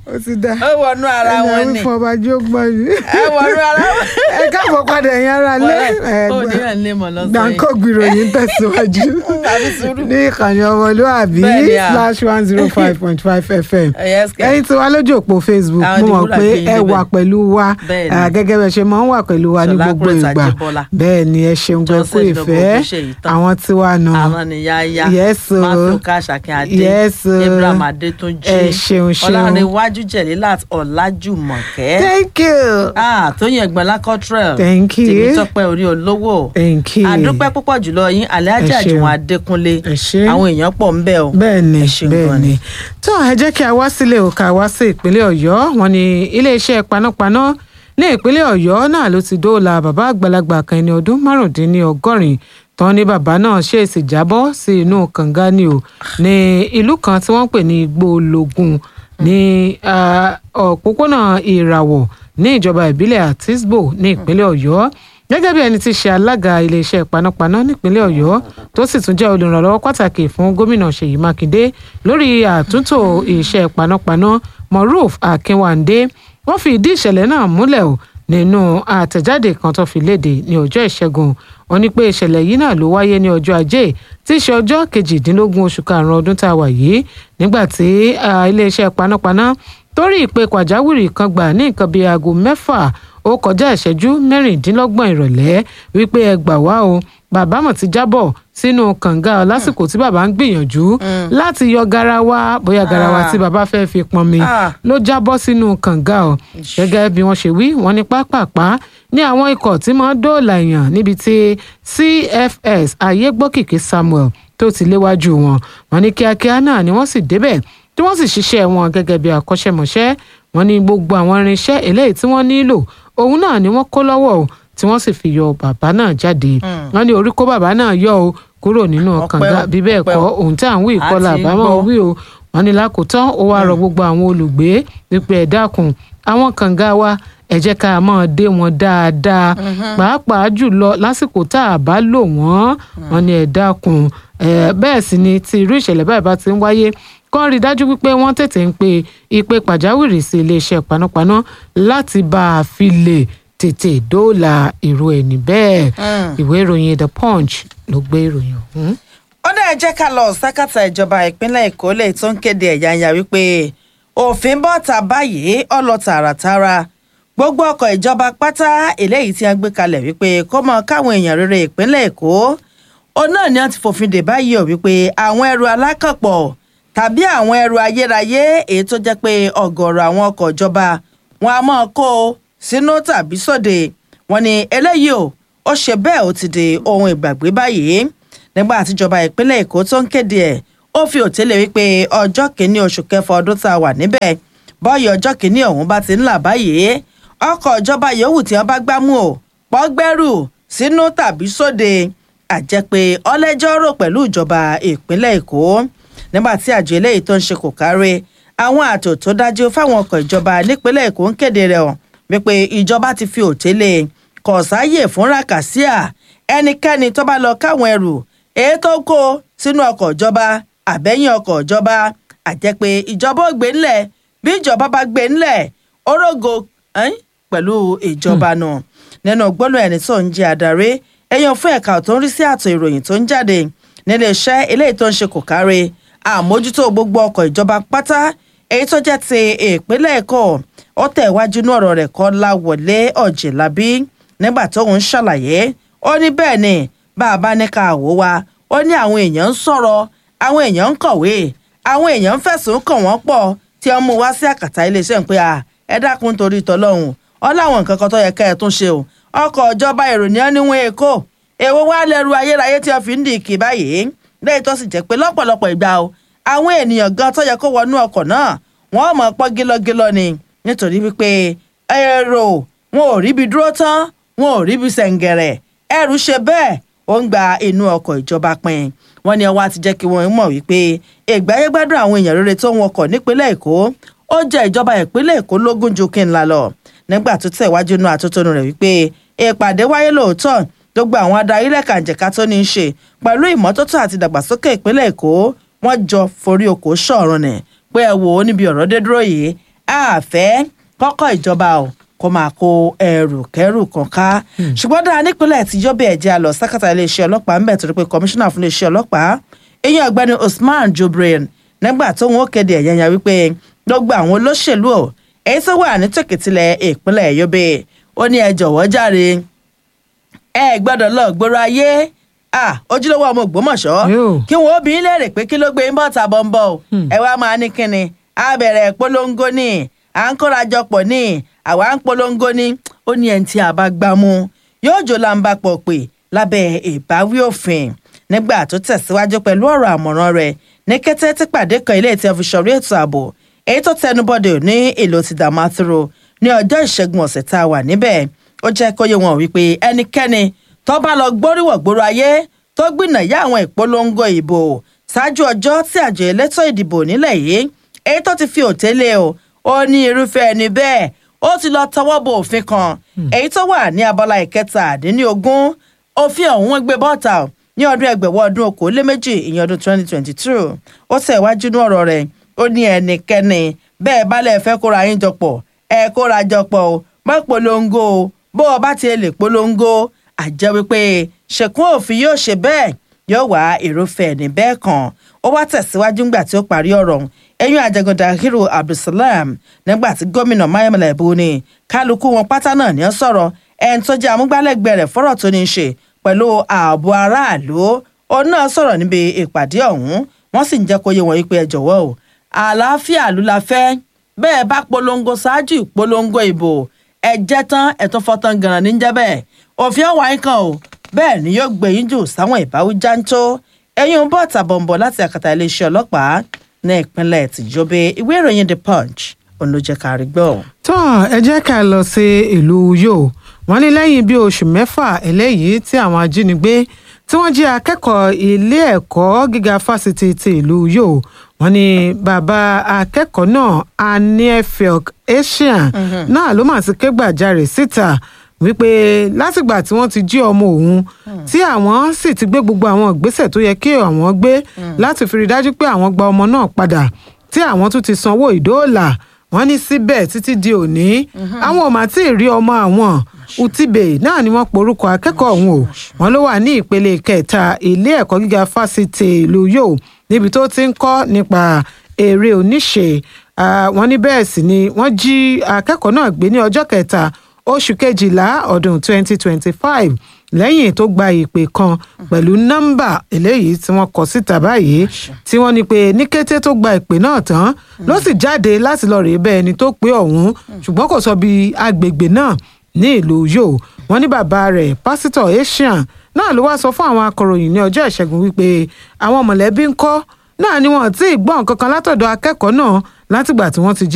ó ti dá ó wọnú ara ẹni wọn àwọn ni ìfọ̀bàjọ́ gbọ́ yìí ẹ wọnú ara wọn. ẹ káàbọ̀ padà ẹ̀yin ará lé ó ní à ń lé mọ̀ lọ́sọ̀ yìí. gbàǹkọ́ gbìròyìn tẹ̀síwájú àbí sùúrù. ní ìkànnì ọmọlúàbí Bẹ́ẹ̀ni à. slash one zero five point five fm Yes, kẹ́. ẹ̀yin tí wà lójú òpó facebook Àwọn mo mọ̀ Deborah pé gbé yín ẹ débẹ̀. wà pẹ̀lú wa Bẹ́ẹ̀ni. ah, gẹ́gẹ́ bẹ́ẹ̀ ṣe máa ń wà pẹ̀lú wa ní Ṣọlá gbogbo Kúrẹ́tì ìgbà Àjíbọ́lá. bẹ́ẹ̀ ni ẹ ṣeun gbẹ kú Joseph ìfẹ́ Dọ̀gọ̀ Olúṣèyí tán. àwọn tí wà nù àwọn ni yáyá Yes, o. matthew kashakin adé Yes, o. abraham adétúnjì Ẹ ṣeun, ṣeun. ọlárẹwájú jẹlílát ọlájùmọ̀kẹ́ thank you ah tóyìn ẹgbẹ̀lá cottrell Thank you. tèmítọ́pẹ́ orí olówó thank you àdúpẹ́ púpọ̀ jùlọ yín alhaji Ẹ ṣeun. àjùwọ̀n adékúnlé Ẹ ṣé. àwọn èèyàn pọ̀ ń bẹ̀ o bẹ́ẹ̀ ni Ẹ ṣeun bẹ́ẹ̀ gan ni ni. tó ẹ jẹ́ kí a wá sílé o ká wá sí ìpínlẹ̀ ọ̀yọ́ wọn ni iléeṣẹ́ panápaná ní ìpínlẹ̀ ọ̀yọ́ náà ló ti dóòlà bàbá àgbàlagbà kan ẹni ọdún márùndínlọ́gọ́rin tán ní bàbá náà ṣèèṣì jábọ́ sí inú kànga ni o ní ìlú kan tí wọ́n ń pè ní igbó ológun ní ah, òpópónà ìràwọ̀ ní ìjọba ìbílẹ̀ àtisbo ní ìpínlẹ̀ ọ̀yọ́ gẹ́gẹ́ bí ẹni tí í ṣe alága iléeṣẹ́ panápaná nípínlẹ̀ ọ̀yọ́ tó sì tún jẹ́ olùrànlọ́wọ́ pàtàkì fún gómìnà ṣèyí mákindé lórí àtúntò iṣẹ́ panápaná moruf akínwándé wọ́n fi ìdí ìṣẹ̀lẹ̀ náà múlẹ̀ o nínú àtẹ̀jáde kan tó fi léde ní ọjọ́ ìṣẹ́gun wọ́n ní pé ìṣẹ̀lẹ̀ yìí náà ló wáyé ní ọjọ́ ajé tí í ṣe ọjọ́ kejìdínlógún oṣù karùn-ún ọdún tá a wà yìí nígbà tí ah, iléeṣẹ́ panápaná torí ìpè pàjáwìrì kan gbà ní nǹkan bíi aago mẹ́fà ó kọjá ìṣẹ́jú mẹ́rìndínlọ́gbọ̀n ìrọ̀lẹ́ wípé ẹ gbà wá o bàbá mọ̀ ti jábọ̀ sínú kànga lásìkò tí bàbá ń gbìyànjú láti yọ garawa bóyá garawa Ah. tí bàbá fẹ́ fi pọnmi Ah. ló jábọ́ sínú kànga o gẹ́gẹ́ bí wọ́n ṣe wí wọ́n ní pápápá ní àwọn ikọ̀ tí máa ń dóòlà èèyàn níbi tí cfs ayégbókìkí samuel tó ti léwájú wọn wọ́n ní kíákíá náà ni wọ́n sì débẹ̀ tí wọ́n sì ṣiṣẹ́ wọn gẹ́gẹ́ bí akọ́ṣẹ́mọṣẹ́ wọ́n ní gbogbo àwọn irinṣẹ́ eléyìí tí wọ́n nílò òun náà ni wọ́n kó lọ́wọ́ o tí wọ́n sì fi yọ bàbá náà jáde wọ́n ní orí kó bàbá náà yọ o kúrò nínú Ọpẹ́ kànga o, bí bẹ́ẹ̀ ọpẹ́ kọ́ o. ohun tí à ń wí A ìkọlà ti ń àbámọ̀ gbọ́. wí o wọ́n ní lákòótán ó wáá rọ gbogbo àwọn olùgbé wípé ẹ dákun àwọn kànga wa ẹ jẹ́ ká máa dé wọn dáadáa pàápàá jùlọ lásìkò tá a bá lò wọ́n wọ́n ní ẹ dákun ẹ bẹ́ẹ̀ sì ni tí irú ìṣẹ̀lẹ̀ báyìí bá ti ń wáyé kàn rí i dájú wípé wọ́n tètè ń pe ìpè pàjáwìrì sí iléeṣẹ́ panápaná láti bá a fi lè tètè dóòlà irú ẹni bẹ́ẹ̀ ìwé ìròyìn the punch ló gbé ìròyìn ọ̀hún. ó dẹ̀ jẹ́ ká lọ sákàtà ìjọba ìpínlẹ̀ èkó lè tó ń kéde ẹ̀yáyà wípé òfin bọ́ta báyìí ọlọ tààràtàrà gbogbo ọkọ̀ ìjọba pátá eléyìí tí a gbé kalẹ̀ wípé kó mọ káwọn èèyàn rere ìpínlẹ̀ èkó ó náà ni wọ́n ti fòfin dè báyìí ò wípé àwọn ẹrù alákànpọ̀ tàbí àwọn ẹrù ayérayé èyí tó jẹ́ pé ọ̀gọ̀ọ̀rọ̀ àwọn ọkọ̀ ìjọba wọn a máa kó o sínú tàbí sóde wọn ni eléyìí ò ó ṣe bẹ́ẹ̀ ó ti di ohun ìgbàgbé báyìí nígbà tíjọba ìpínlẹ̀ èkó tó ń kéde ẹ̀ ó fi òtélé wípé ọjọ́ kìíní oṣù kẹfà ọdún tá a wà níbẹ̀ bọ́ọ̀yì ọjọ́ kìíní ọ̀hún bá ti ń là báyìí ọkọ̀ ìjọba yòówù tí wọ́n bá gbámú o pọ́gbẹ́rù sínú tàbí sóde àjẹpé ọlẹ́jọ́ rò pẹ̀lú ìjọba ìpínlẹ̀ èkó nígbà tí àjọ eléyìí tó ń ṣe kò kárí àwọn ààtò tó dájú fáwọn ọkọ̀ ìjọba nípínlẹ̀ èkó ń kéde rẹ̀ hàn wípé ìjọba ti fi òtélé kò sáàyè fún ràkàsíà ẹnikẹ́ni tó bá lọ káwọn ẹrù èyí tó kó sínú ọkọ̀ ìjọba àbẹ́yìn ọkọ̀ ìjọba àjẹpé ìjọba ò gbé ńlẹ̀ bí ìjọba bá gbé ńlẹ̀ orógo ẹ́n, pẹ̀lú ìjọba náà nínú gbólóhùn ẹni tó ń jẹ́ adarí ẹ̀yàn fún ẹ̀ka tó ń rí sí àtò ìròyìn tó ń jáde nílé iṣẹ́ eléyìí tó ń ṣe kò kárí àmójútó gbogbo ọkọ̀ ìjọba pátá èyí tó jẹ́ ti ìpínlẹ̀ èkó ó tẹ̀ wájú ní ọ̀rọ̀ rẹ̀ kọ́ láwọlé ọ̀jẹ̀lábí nígbà tó ń ṣàlàyé ó ní bẹ́ẹ̀ ni bá a bá ní ká wò wá ó ní àwọn èèyàn ń sọ̀rọ̀ àwọn èèyàn ń kọ̀wé àwọn èèyàn ń fẹ̀sùn kàn wọ́n pọ̀ tí wọ́n mú wá sí àkàtà iléeṣẹ́ ń pé à ẹ dákun torí tọlọ́hun ọ láwọn nǹkan kan tó yẹ ká ẹ tún ṣe o ọkọ̀ ìjọba ìròyìn níwọ̀n èkó èwo wá lẹ́rù ayérayé tí wọ́n fi ń dì kì báyìí lẹ́yìn tó sì jẹ́ pé lọ́pọ̀lọpọ̀ ìgbà o àwọn ènìyàn gan tó yẹ kó wọnú ọkọ̀ náà wọ́n mọ̀ pọ́ gílọ́gílọ́ ni nítorí wípé èrò wọn ò ríbi dúró tán wọn ò ríbi sẹ̀ǹgẹ̀rẹ̀ ẹrù ṣe bẹ́ẹ̀ ó ń gba inú ọkọ̀ ìjọba pin wọ́n ní ọwọ́ àti jẹ́ kí wọ́n mọ̀ wípé ìgbáyégbádùn àwọn èèyàn rere tó ń wọkọ̀ nípínlẹ̀ èkó ó jẹ́ ìjọba ìpínlẹ̀ èkó lógún ju kí n la lọ nígbà tó tẹ̀wájú inú àtótónu rẹ̀ wípé ìpàdé wáyé lóòótọ́ gbogbo àwọn adarí lẹ́kànjẹ̀ka tó ní í ṣe pẹ̀lú ìmọ́tótó àti ìdàgbàsókè ìpínlẹ̀ èkó wọ́n jọ forí oko ṣọ̀run nì pé ẹ wò ó níbi ọ̀rọ̀ dé dúró yìí àfẹ́ kọ́kọ́ ìjọba o kó máa kó ẹrù kẹrù kan ká ṣùgbọ́n dáa nípínlẹ̀ tí yọ́bẹ̀ ẹ̀jẹ̀ àlọ́ sákàtà iléeṣẹ́ ọlọ́pàá ń bẹ̀ torí pé kọmíṣánná fún iléeṣẹ́ ọlọ́pàá eyín ọ̀gbẹ́ni Usman Jubril nígbà tóun ó kéde ẹ̀yẹ́yà wípé gbogbo àwọn olóṣèlú ò èyí tó wà ní tòkìtìlẹ̀ ìpínlẹ̀ Yobe ó ní ẹ jọ̀wọ́ jàre ẹ gbọ́dọ̀ lọ gbòòrò ayé ah ojúlówó ọmọ Ògbómọ̀ṣọ́ Yóò. kí wọn ó bí í léèrè pé kí ló gbé ń bọ̀ tà bọ̀m̀bọ̀ o ẹ wá máa ní kíni á bẹ̀rẹ̀ polongo ní à ń kórajọpọ̀ ní àwa ń polongo ní ó ní ẹni tí a bá gbá mú yóò jò láǹbà pọ̀ pé lábẹ́ ìbáwí òfin nígbà tó tẹ̀síwájú pẹ̀lú ọ̀rọ̀ àmọ̀ràn rẹ̀ ní kété tí pàdé kan ilé tí a fi ṣọ̀rí ètò ààbò èyí tó tẹnubọdè ní ìlú ti Damaturu ní ọjọ́ ìṣẹ́gun ọ̀sẹ̀ tá a wà níbẹ̀ ó jẹ́ kó yé wọn wípé ẹnikẹ́ni tó bá lọ gbóríwọ̀ gbòòrò ayé tó gbìnà yá àwọn ìpolongo ìbò ṣáájú ọjọ́ tí àjọ elétò ìdìbò nílẹ̀ yìí èyí tó ti fi òtélé o ó ní irúfẹ́ ẹni bẹ́ẹ̀ ó ti lọ tọwọ́ bọ òfin kan èyí tó wà ní abala ìkẹtàdínlógún òfin ọ̀hún wọ́n gbé bọ́ọ̀tà o ní ọdún ẹgbẹ̀wọ́ ọdún okòóléméjì ìyẹn ọdún twenty twenty two ó tẹ̀ wájú ní ọ̀rọ̀ rẹ̀ ó ní ẹnikẹ́ni bẹ́ẹ̀ balẹ̀ fẹ́ kóra yín jọpọ̀ ẹ kóra jọpọ̀ o má polongo o bó o bá ti lè polongo àjẹ́ wípé ṣèkún òfin yóò ṣe bẹ́ẹ̀ yóò wá irúfẹ́ ẹni bẹ́ẹ̀ kan ó wá tẹ̀síwájú ńgbà tí ó parí ọ̀rọ̀ ọ̀hún ẹ̀yìn àjẹgùn Dahiru Abdulsalam nígbà tí gómìnà Mayamala Ebuni kálukú wọn pátá náà ní ó sọ̀rọ̀ ẹni tó jẹ́ amúgbálẹ́gbẹ̀ẹ́ rẹ̀ fọ́rọ̀ tó ní í ṣe pẹ̀lú ààbò aráàlú òun náà sọ̀rọ̀ níbi ìpàdé ọ̀hún wọ́n sì ń jẹ́ kó yé wọn wípé ẹ jọ̀wọ́ o àlàáfíà ló la fẹ́ bẹ́ẹ̀ bá polongo ṣáájú ìpolongo ìbò ẹ jẹ́ tán ẹ̀tún fọ́tán ganan ní jẹ́ bẹ́ẹ̀ òfin ọ̀wá yín kan o bẹ́ẹ̀ ni yóò gbé yín jù sáwọn ìbáwí jáńtó ẹ̀yìn bọ́ tàbọ̀nbọ̀ láti àkàtà iléeṣẹ́ ọlọ́pàá ní ìpínlẹ̀ tìjọba ìwé ìròyìn the punch òun ló jẹ́ ká rí gbọ́. tán ẹ jẹ́ ká lọ sí ìlú Uyo wọ́n ní lẹ́yìn bíi oṣù mẹ́fà eléyìí tí àwọn ajínigbé tí wọ́n jí akẹ́kọ̀ọ́ ilé ẹ̀kọ́ gíga fásitì ti ìlú Uyo wọ́n ní bàbá akẹ́kọ̀ọ́ náà aniefilk asian náà ló mà ti ké gbàjarè síta wípé látìgbà tí wọ́n ti jí ọmọ òun tí àwọn sì ti gbé gbogbo àwọn ìgbésẹ̀ tó yẹ kí àwọn gbé láti fi rí dájú pé àwọn gba ọmọ náà padà tí àwọn tún ti sanwó ìdóòlà wọ́n ní síbẹ̀ títí di òní àwọn ò mà tí ì rí ọmọ àwọn utibe náà ni wọ́n porúkọ akẹ́kọ̀ọ́ ọ̀hún o wọ́n ló wà ní ìpele kẹta ilé ẹ̀kọ́ gíga fásitì ìlú yóò níbi tó ti ń kọ́ nípa eré oníṣe wọ́n ní bẹ́ẹ̀ sì ni wọ́n jí akẹ́kọ̀ọ́ náà gbé ní ọjọ́ kẹta oṣù kejìlá ọdún 2025 lẹ́yìn tó gba ìpè kan pẹ̀lú nọ́mbà eléyìí tí wọ́n kọ síta báyìí tí wọ́n ní pé ní kété tó gba ìpè náà tán ló sì jáde láti lọ rèé bẹ́ẹ̀ ẹni tó pé ọ̀hún ṣùgbọ́n kò sọ bí agbègbè náà ní ìlú yóò wọ́n ní bàbá rẹ̀ pásítọ̀ asian náà ló wá sọ fún àwọn akọ̀ròyìn ní ọjọ́ ìṣẹ́gun wípé àwọn mọ̀lẹ́bí ń kọ́ náà ni wọ́n ti gbọ́ nǹkan kan látọ̀dọ̀ akẹ́kọ̀ọ́ náà látìgbà tí wọ́n ti jí